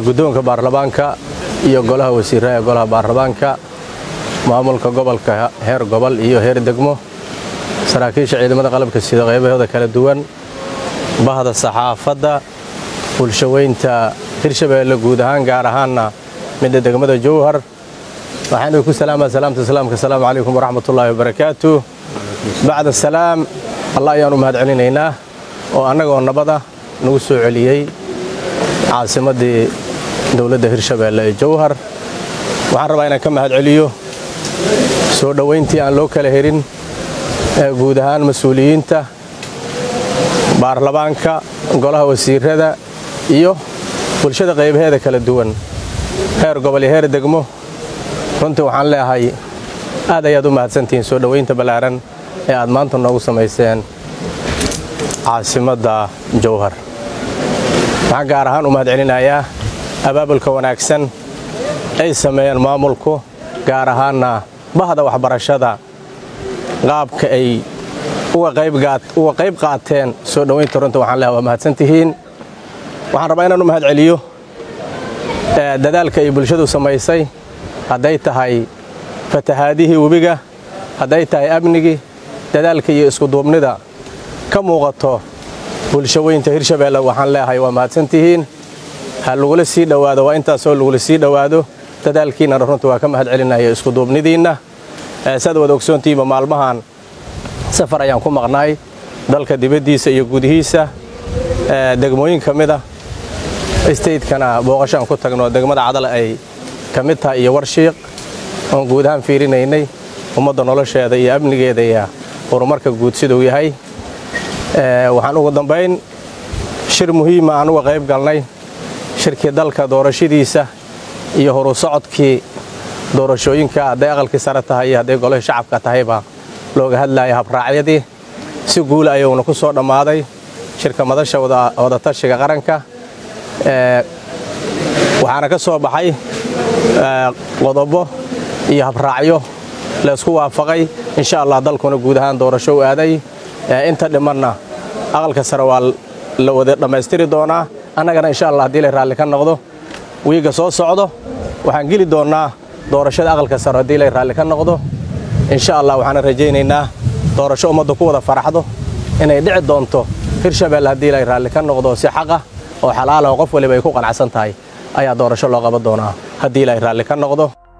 guddoonka baarlamaanka iyo golaha wasiirraha ee golaha baarlamaanka maamulka gobolka heer gobol iyo heer degmo saraakiisha ciidamada qalabka sida qaybahooda kala duwan bahda saxaafadda bulshaweynta hirshabeelle guud ahaan gaar ahaanna midda degmada jowhar waxaan ku salaamaa salaamta islaamka asalaamu calaykum waraxmatullaahi wabarakaatu bacda salaam allah ayaan u mahad celinaynaa oo annagoo nabada nagu soo celiyey caasimaddii dowladda hirshabeelle ee jowhar waxaan rabaa inaan ka mahad celiyo soo dhowayntii aan loo kala herin ee guud ahaan mas-uuliyiinta baarlamaanka golaha wasiirrada iyo bulshada qaybaheeda kala duwan heer gobol iyo heer degmo runtii waxaan leeahay aad ayaad u mahadsantihiin soo dhowaynta ballaaran ee aad maanta noogu samayseen caasimadda jowhar waxaan gaar ahaan u mahad celinayaa abaabulka wanaagsan ay sameeyeen maamulku gaar ahaanna bahda waxbarashada qaabka ay uga qayb qaateen soo dhowaynta runta waxaan leehay waa mahadsantihiin waxaan rabaa inaan u mahad celiyo dadaalka ay bulshadu samaysay hadday tahay fatahaadihii webiga hadday tahay amnigii dadaalka iyo iskuduubnida ka muuqato bulshaweynta hirshabeelle waxaan leeahay waa mahadsantihiin ha lagula sii dhowaado waa intaasoo lagula sii dhowaado dadaalkiinnana runta waa ka mahad celinaya iskuduubnidiinna saad wada ogsoontihiinba maalmahan safar ayaan ku maqnaay dalka dibaddiisa iyo gudihiisa degmooyin ka mida statekana booqashaan ku tagno degmada cadal ay ka mid tahay iyo warshiiq oon guud ahaan fiirinaynay ummadda nolosheeda iyo amnigeeda iyo horumarka guud siduu yahay waxaan ugu dambayn shir muhiima aan uga qayb galnay shirkii dalka doorashadiisa iyo horu socodkii doorashooyinka hadday aqalkii sare tahay iyo hadday golihii shacabka tahayba looga hadlaaya habraacyadii si guula ayuuna ku soo dhammaaday shirka madasha wadatashiga qaranka waxaana ka soo baxay qodobo iyo habraacyo laysku waafaqay insha allah dalkuna guud ahaan doorasho u aaday inta dhimanna aqalka sare waa la wada dhammaystiri doonaa annagana insha allah haddii lay raalli ka noqdo wiigga soo socdo waxaan geli doonnaa doorashada aqalka sare haddii lay raalli ka noqdo insha allah waxaana rajaynaynaa doorasho ummadda ku wada faraxdo inay dhici doonto hirshabeelle haddii lay raalli ka noqdo si xaqah oo xalaalaho qof waliba ay ku qanacsan tahay ayaa doorasho loo qaban doonaa haddii ilaahay raalli ka noqdo